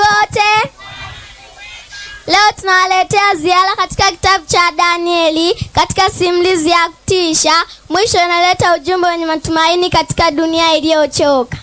wote. Leo tunawaletea ziara katika kitabu cha Danieli katika simulizi ya kutisha. Mwisho inaleta ujumbe wenye matumaini katika dunia iliyochoka.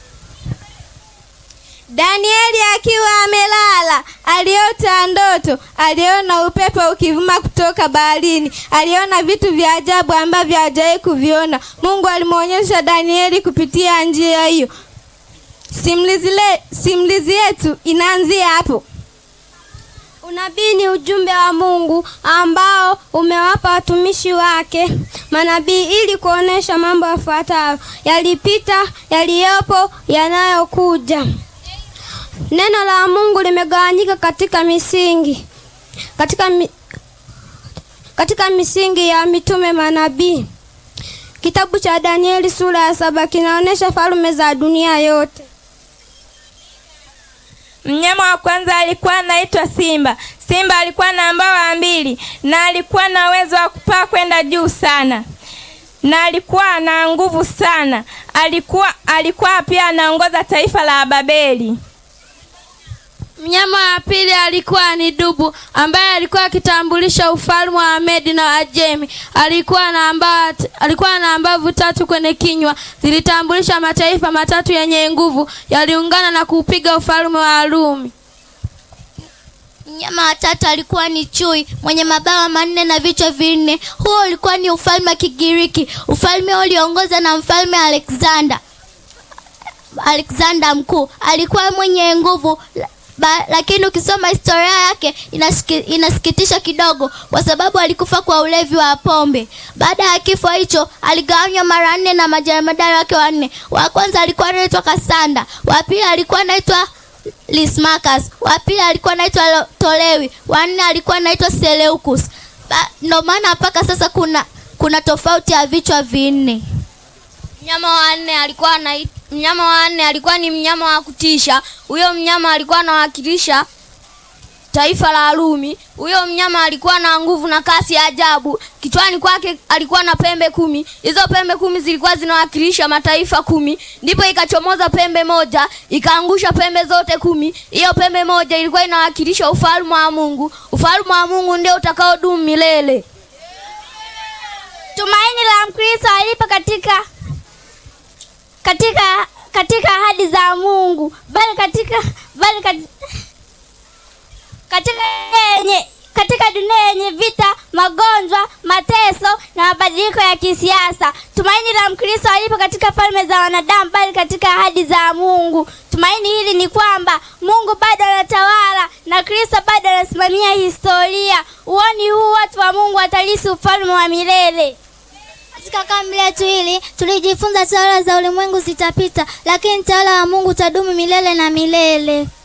Danieli akiwa amelala aliota ndoto. Aliona upepo ukivuma kutoka baharini. Aliona vitu vya ajabu ambavyo hajawahi kuviona. Mungu alimwonyesha Danieli kupitia njia hiyo. Simulizi le, simulizi yetu inaanzia hapo. Unabii ni ujumbe wa Mungu ambao umewapa watumishi wake manabii ili kuonesha mambo yafuatayo: yalipita, yaliyopo, yanayokuja. Neno la Mungu limegawanyika katika misingi katika, mi, katika misingi ya mitume manabii. Kitabu cha Danieli sura ya saba kinaonyesha falme za dunia yote. Mnyama wa kwanza alikuwa anaitwa Simba. Simba alikuwa na mbawa mbili na alikuwa na uwezo wa kupaa kwenda juu sana, na alikuwa na nguvu sana. Alikuwa alikuwa pia anaongoza taifa la Babeli. Mnyama wa pili alikuwa ni dubu ambaye alikuwa akitambulisha ufalme wa Medi na Ajemi. Alikuwa na mbawa, alikuwa na mbavu tatu kwenye kinywa, zilitambulisha mataifa matatu yenye nguvu yaliungana na kuupiga ufalme wa Rumi. Mnyama wa tatu alikuwa ni chui mwenye mabawa manne na vichwa vinne. Huo ulikuwa ni ufalme wa Kigiriki. Ufalme ulioongozwa na mfalme Alexander. Alexander mkuu alikuwa mwenye nguvu Ba, lakini ukisoma historia yake inasiki, inasikitisha kidogo kwa sababu alikufa kwa ulevi wa pombe. Baada ya kifo hicho aligawanywa mara nne na majemadari wake wanne. Wa kwanza alikuwa anaitwa Kasanda, wa pili alikuwa anaitwa Lismakas, wa pili alikuwa anaitwa Tolewi, wa nne alikuwa anaitwa Seleukus. Ndio maana mpaka sasa kuna kuna tofauti ya vichwa vinne. Mnyama wa nne alikuwa na mnyama wa nne alikuwa ni mnyama wa kutisha. Huyo mnyama alikuwa anawakilisha taifa la Rumi. Huyo mnyama alikuwa na nguvu na kasi ya ajabu. Kichwani kwake alikuwa na pembe kumi. Hizo pembe kumi zilikuwa zinawakilisha mataifa kumi. Ndipo ikachomoza pembe moja ikaangusha pembe zote kumi. Hiyo pembe moja ilikuwa inawakilisha ufalme wa Mungu. Ufalme wa Mungu ndio utakaodumu milele. Tumaini la Mkristo alipo katika katika katika ahadi za Mungu bali katika bali katika, katika yenye katika dunia yenye vita, magonjwa, mateso na mabadiliko ya kisiasa. Tumaini la Mkristo alipo katika falme za wanadamu bali katika ahadi za Mungu. Tumaini hili ni kwamba Mungu bado anatawala na Kristo bado anasimamia historia. Uoni huu watu wa Mungu watalisi ufalme wa milele. Katika kambi letu hili tulijifunza tawala za ulimwengu zitapita, lakini tawala wa Mungu utadumu milele na milele.